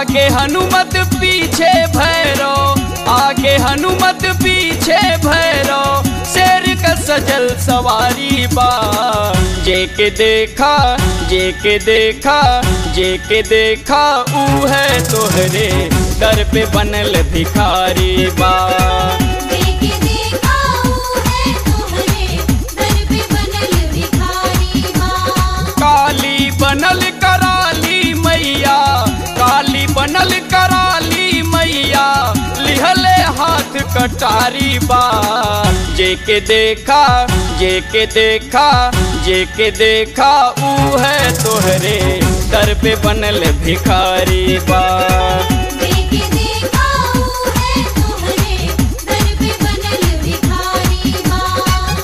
आगे हनुमत पीछे भैरो आगे हनुमत पीछे भैरो शेर का सजल सवारी बा जे के देखा जे के देखा जे के देखा ऊ है तोहरे दर पे बनल भिखारी बा देखे देखाऊ है तोहरे दर पे बनल भिखारी माँ काली बनल कराली मैया काली बनल कराली मैया लिहले हाथ कटारी बा जे के देखा जे के देखा जे के देखा ऊ है तोहरे दर पे बनल भिखारी बा देखे देखाऊ है तोहरे दर पे बनल भिखारी माँ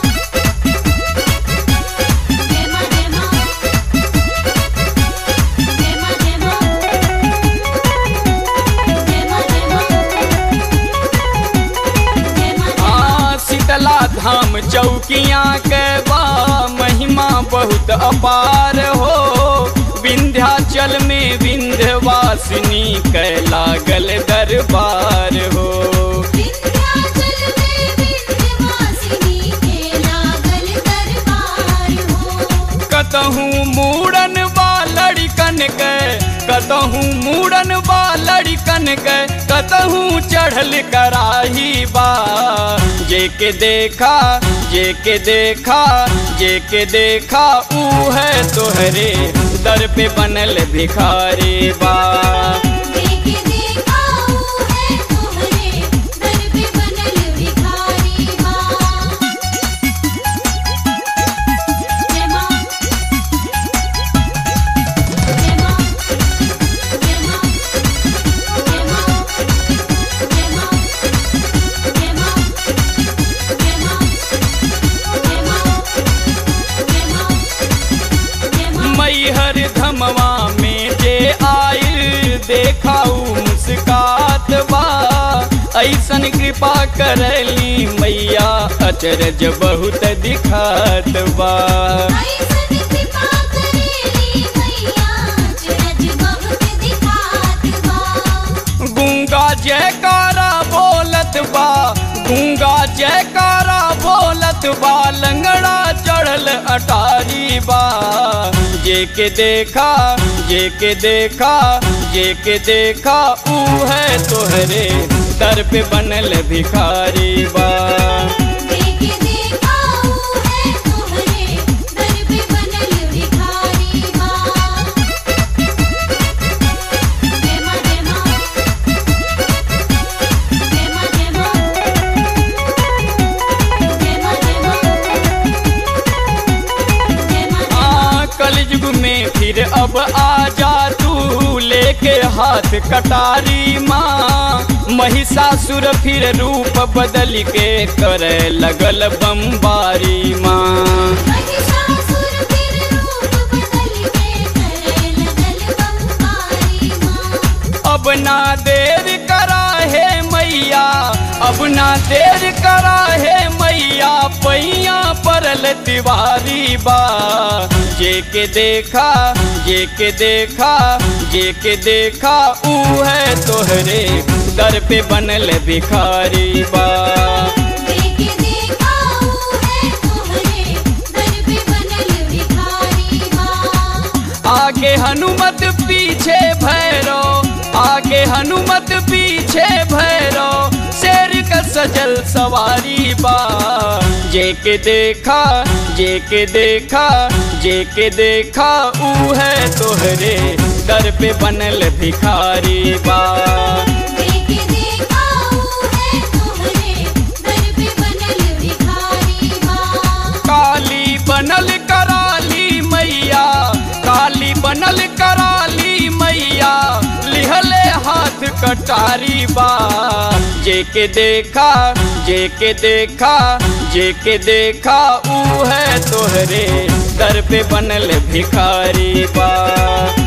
जय माँ जय माँ जय माँ जय माँ जय माँ जय माँ जय माँ हाँ शीतला धाम चौकियाँ के बा महिमा बहुत अपार हो विंध्याचल में विंध्यवासिनी के लागल दरबार हो विंध्याचल में विंध्यवासिनी के लागल दरबार हो कतहूँ मूड़न बा लड़कन के कतहूँ मूड़न बा लड़कन के कतहूँ चढ़ल कराही बा जे के देखा जे के देखा जे के देखा ऊ है तोहरे दर पे बनल भिखारी बा देखे देखाऊ है तोहरे दर पे बनल भिखारी माँ जय माँ जय माँ जय माँ जय माँ जय माँ जय माँ जय माँ जय माँ जय माँ जय माँ मैहर धमवा में जे आयल देखाऊ मुस्कात बा ऐसन कृपा करली मैया अचरज बहुत दिखात बा ऐसन कृपा करेली मैया चरज बहुत दिखात बा गूंगा जयकारा बोलत बा गूंगा जयकारा बोलत बा लंगड़ा चढ़ल अटारी बा जे के देखा जे के देखा जे के देखा ऊ है तोहरे दर पे बनल भिखारी बा देखे देखाऊ है तोहरे दर पे बनल भिखारी माँ जय माँ जय माँ जय माँ जय माँ जय माँ जय माँ जय माँ आ कलयुग में फिर अब आ जा तू लेके हाथ कटारी माँ महिषासुर फिर रूप बदल के करे लगल बम्बारी माँ महिषासुर फिर रूप बदल के करे लगल बम्बारी माँ अब ना देर करा है मैया अब ना देर करा है मैया पैया परल तिवारी बा जे के देखा जे के देखा जे के देखा ऊ है तोहरे दर पे बनल भिखारी बा देखे देखाऊ है तोहरे दर पे बनल भिखारी माँ आगे हनुमत पीछे भैरो आगे हनुमत पीछे भैरो शेर का सजल सवारी बा जे के देखा जे के देखा जे के देखा ऊ है तोहरे दर पे बनल भिखारी बा देखे देखाऊ है तोहरे दर पे बनल भिखारी माँ काली बनल कराली मैया काली बनल कराली मैया लिहले हाथ कटारी बा जे के देखा जे के देखा जे के देखा ऊ है तोहरे दर पे बनल भिखारी बा